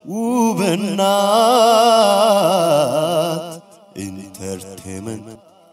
ውብናት ኢንተርቴመንት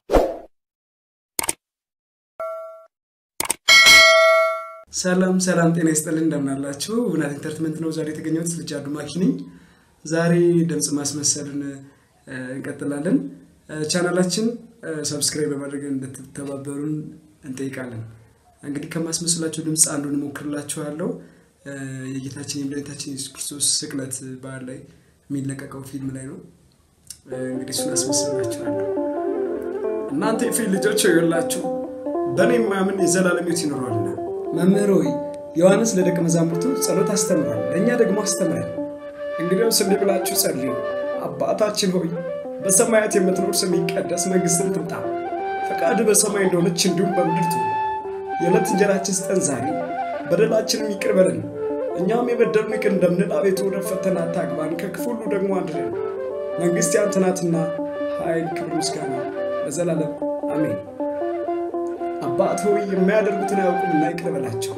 ሰላም ሰላም፣ ጤና ይስጥልን እንደምናላችሁ። ውብናት ኢንተርቴንመንት ነው ዛሬ የተገኘሁት። ልጅ አዱ ማኪ ነኝ። ዛሬ ድምፅ ማስመሰልን እ፣ እንቀጥላለን። እ፣ ቻናላችን ሰብስክራይብ በማድረግ እንድትተባበሩን እንጠይቃለን። እንግዲህ ከማስመስላቸው ድምፅ አንዱን እሞክርላችኋለሁ። እ፣ የጌታችን የመድኃኒታችን የሱስ ክርስቶስ ስቅለት በዓል ላይ የሚለቀቀው ፊልም ላይ ነው። እ፣ እንግዲህ እሱን አስመስላችኋለሁ። እናንተ የፊል ልጆች ይላችሁ በእኔ የማያምን የዘላለም ሕይወት ይኖረዋልና። መምህር ሆይ ዮሐንስ ለደቀ መዛሙርቱ ጸሎት አስተምሯል፣ ለእኛ ደግሞ አስተምረን። እንግዲያውስ እንዲህ ብላችሁ ጸልዩ። አባታችን ሆይ በሰማያት የምትኖር ስምህ ይቀደስ፣ መንግሥትህ ትምጣ፣ ፈቃድህ በሰማይ እንደሆነች እንዲሁም በምድር ትሁን። የዕለት እንጀራችን ስጠን ዛሬ፣ በደላችንም ይቅር በለን እኛም የበደሉንን ይቅር እንደምንል፣ አቤቱ ወደ ፈተና አታግባን፣ ከክፉ ሁሉ ደግሞ አድነን። መንግሥት ያንተ ናትና ኃይል፣ ክብር፣ ምስጋና ለዘላለም አሜን። አባት ሆይ የሚያደርጉትን አያውቁምና ይቅር በላቸው።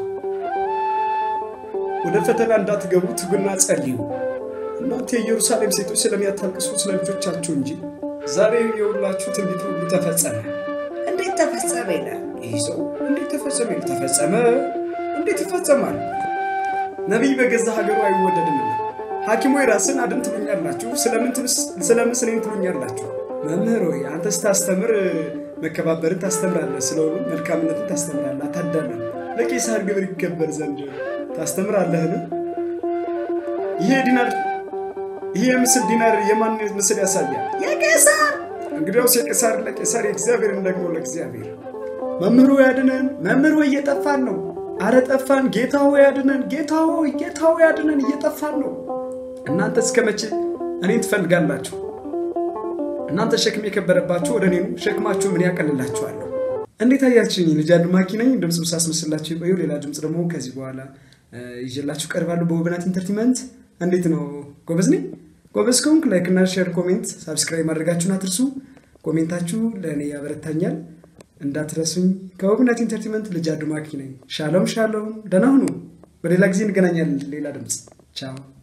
ወደ ፈተና እንዳትገቡ ትጉና ጸልዩ። እናንተ የኢየሩሳሌም ሴቶች ስለሚያታልቅሱ ስለ ልጆቻችሁ እንጂ ዛሬ የሁላችሁ ትንቢት ሁሉ ተፈጸመ። እንዴት ተፈጸመ ይላል ይህ ሰው። እንዴት ተፈጸመ ይላል። ተፈጸመ እንዴት ይፈጸማል? ነቢይ በገዛ ሀገሩ አይወደድምና ሐኪም ሆይ ራስን አድን ትሉኛላችሁ፣ ስለምን እኔን ትሉኛላችሁ? መምህር ሆይ አንተ ስታስተምር መከባበርን ታስተምራለህ፣ ስለሆኑ መልካምነትን ታስተምራለህ፣ አታዳለም። ለቄሳር ግብር ይከበር ዘንድ ታስተምራለህን? ይሄ ዲናር ይሄ የምስል ዲናር የማን ምስል ያሳያል? የቄሳር። እንግዲያውስ የቄሳር ለቄሳር የእግዚአብሔርን ደግሞ ለእግዚአብሔር። መምህሩ ያድነን፣ መምህሩ እየጠፋን ነው። አረ ጠፋን። ጌታ ሆይ ያድነን፣ ጌታ ሆይ ጌታ ሆይ ያድነን፣ እየጠፋን ነው። እናንተ እስከ መቼ እኔን ትፈልጋላችሁ? እናንተ ሸክም የከበረባችሁ ወደ እኔ ኑ፣ ሸክማችሁ ምን ያቀልላችኋለሁ። እንዴት አያችሁኝ? ልጅ አዱ ማኪ ነኝ። ድምፅ ሳስመስላችሁ የቆየው ሌላ ድምፅ ደግሞ ከዚህ በኋላ ይዤላችሁ ቀርባለሁ በውብናት ኢንተርቴንመንት። እንዴት ነው? ጎበዝ ነኝ። ጎበዝ ከሆንክ ላይክ እና ሼር፣ ኮሜንት፣ ሳብስክራይብ ማድረጋችሁን አትርሱ። ኮሜንታችሁ ለእኔ ያበረታኛል። እንዳትረሱኝ። ከውብናት ኢንተርቴንመንት ልጅ አዱ ማኪ ነኝ። ሻሎም ሻሎም፣ ደህና ሁኑ። በሌላ ጊዜ እንገናኛለን። ሌላ ድምፅ ቻው።